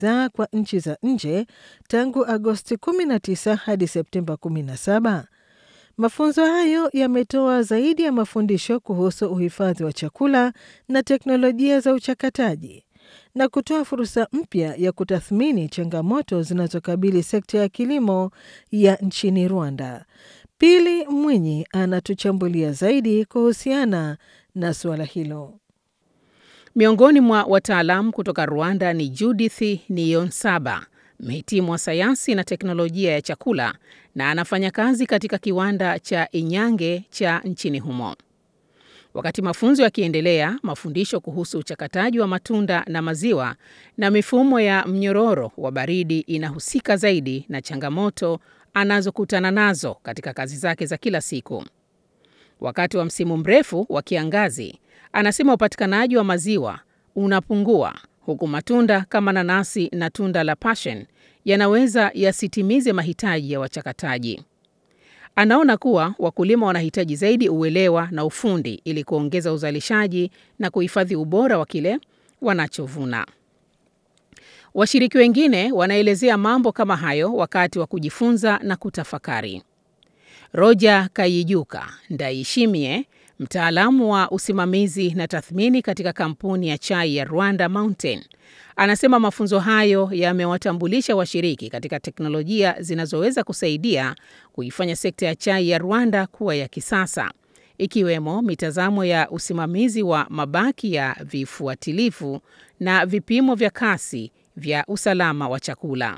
bidhaa kwa nchi za nje tangu Agosti 19 hadi Septemba 17. Mafunzo hayo yametoa zaidi ya mafundisho kuhusu uhifadhi wa chakula na teknolojia za uchakataji na kutoa fursa mpya ya kutathmini changamoto zinazokabili sekta ya kilimo ya nchini Rwanda. Pili Mwinyi anatuchambulia zaidi kuhusiana na suala hilo. Miongoni mwa wataalamu kutoka Rwanda ni Judith Niyonsaba, mhitimu wa sayansi na teknolojia ya chakula na anafanya kazi katika kiwanda cha Inyange cha nchini humo. Wakati mafunzo yakiendelea, mafundisho kuhusu uchakataji wa matunda na maziwa na mifumo ya mnyororo wa baridi inahusika zaidi na changamoto anazokutana nazo katika kazi zake za kila siku. Wakati wa msimu mrefu wa kiangazi, anasema upatikanaji wa maziwa unapungua, huku matunda kama nanasi na tunda la passion yanaweza yasitimize mahitaji ya wachakataji. Anaona kuwa wakulima wanahitaji zaidi uelewa na ufundi ili kuongeza uzalishaji na kuhifadhi ubora wa kile wanachovuna. Washiriki wengine wanaelezea mambo kama hayo wakati wa kujifunza na kutafakari. Roger Kayijuka Ndaishimie, mtaalamu wa usimamizi na tathmini katika kampuni ya chai ya Rwanda Mountain, anasema mafunzo hayo yamewatambulisha washiriki katika teknolojia zinazoweza kusaidia kuifanya sekta ya chai ya Rwanda kuwa ya kisasa, ikiwemo mitazamo ya usimamizi wa mabaki ya vifuatilifu na vipimo vya kasi vya usalama wa chakula.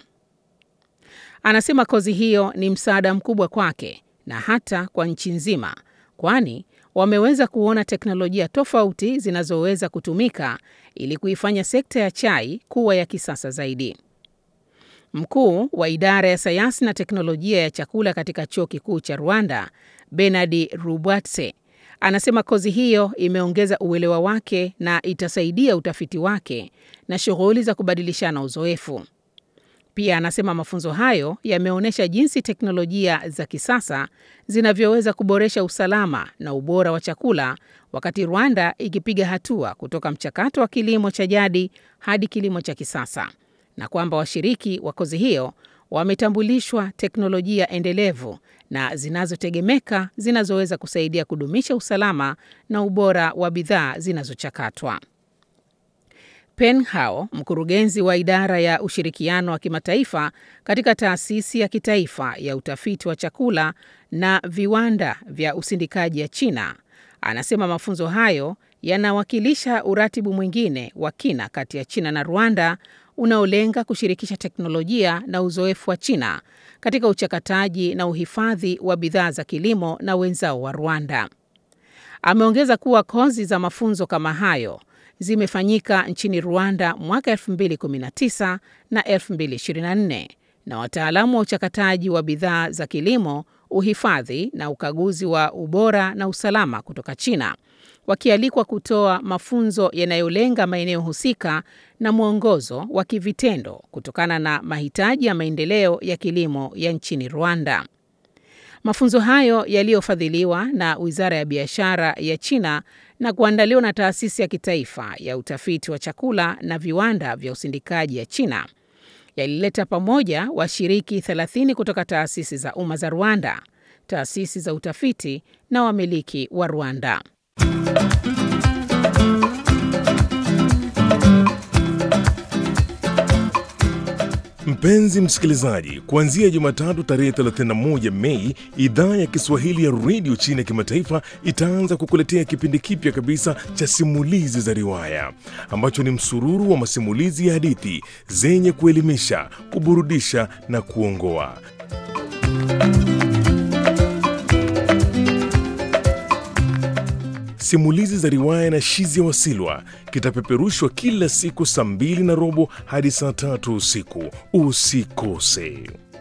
Anasema kozi hiyo ni msaada mkubwa kwake na hata kwa nchi nzima, kwani wameweza kuona teknolojia tofauti zinazoweza kutumika ili kuifanya sekta ya chai kuwa ya kisasa zaidi. Mkuu wa idara ya sayansi na teknolojia ya chakula katika chuo kikuu cha Rwanda, Bernard Rubwatse, anasema kozi hiyo imeongeza uelewa wake na itasaidia utafiti wake na shughuli za kubadilishana uzoefu. Pia anasema mafunzo hayo yameonyesha jinsi teknolojia za kisasa zinavyoweza kuboresha usalama na ubora wa chakula, wakati Rwanda ikipiga hatua kutoka mchakato wa kilimo cha jadi hadi kilimo cha kisasa, na kwamba washiriki wa kozi hiyo wametambulishwa teknolojia endelevu na zinazotegemeka zinazoweza kusaidia kudumisha usalama na ubora wa bidhaa zinazochakatwa. Pen Hao, mkurugenzi wa idara ya ushirikiano wa kimataifa katika taasisi ya kitaifa ya utafiti wa chakula na viwanda vya usindikaji ya China, anasema mafunzo hayo yanawakilisha uratibu mwingine wa kina kati ya China na Rwanda unaolenga kushirikisha teknolojia na uzoefu wa China katika uchakataji na uhifadhi wa bidhaa za kilimo na wenzao wa Rwanda. Ameongeza kuwa kozi za mafunzo kama hayo zimefanyika nchini Rwanda mwaka 2019 na 2024 na wataalamu wa uchakataji wa bidhaa za kilimo, uhifadhi na ukaguzi wa ubora na usalama kutoka China wakialikwa kutoa mafunzo yanayolenga maeneo husika na mwongozo wa kivitendo kutokana na mahitaji ya maendeleo ya kilimo ya nchini Rwanda. Mafunzo hayo yaliyofadhiliwa na Wizara ya Biashara ya China na kuandaliwa na Taasisi ya Kitaifa ya Utafiti wa Chakula na Viwanda vya Usindikaji ya China yalileta pamoja washiriki 30 kutoka taasisi za umma za Rwanda, taasisi za utafiti na wamiliki wa Rwanda. Mpenzi msikilizaji, kuanzia Jumatatu tarehe 31 Mei, idhaa ya Kiswahili ya redio China ya kimataifa itaanza kukuletea kipindi kipya kabisa cha simulizi za riwaya ambacho ni msururu wa masimulizi ya hadithi zenye kuelimisha, kuburudisha na kuongoa. Simulizi za riwaya na Shizi ya Wasilwa kitapeperushwa kila siku saa mbili na robo hadi saa tatu usiku. Usikose.